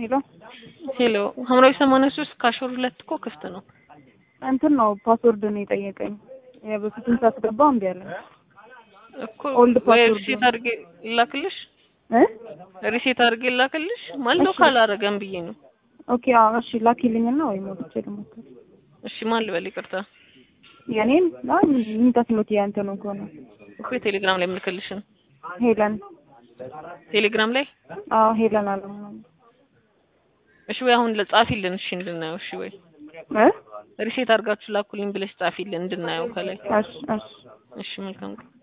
ሄሎ ሄሎ ሐምራዊ ሰማንያ ሶስት ካሾር ሁለት እኮ ክፍት ነው። እንትን ነው ፓስወርድ ነው የጠየቀኝ። የበፊቱን ሳስገባው እምቢ አለኝ እኮ ኦልድ ወይ ፓስወርድ ሪሴት ነው። አድርጌ ላክልሽ፣ እ ሪሴት አድርጌ ላክልሽ ማለት ነው። እሺ። ካላረገም ብዬ ነው። ኦኬ አዎ እሺ ላኪልኝና ወይ ሞልቼ ልሞክር። እሺ ማን ልበል? ይቅርታ የኔን አይ ምን ተስኖት ያንተ ነው ከሆነ እኮ የቴሌግራም ላይ ምልክልሽን ሄለን ቴሌግራም ላይ አዎ ሄለን አለ እሺ። ወይ አሁን ለጻፊልን እሺ እንድናየው። እሺ ወይ እ ሪሴት አድርጋችሁ ላኩልኝ ብለሽ ጻፊልን እንድናየው ከላይ። እሺ እሺ እሺ መልካም ቀን።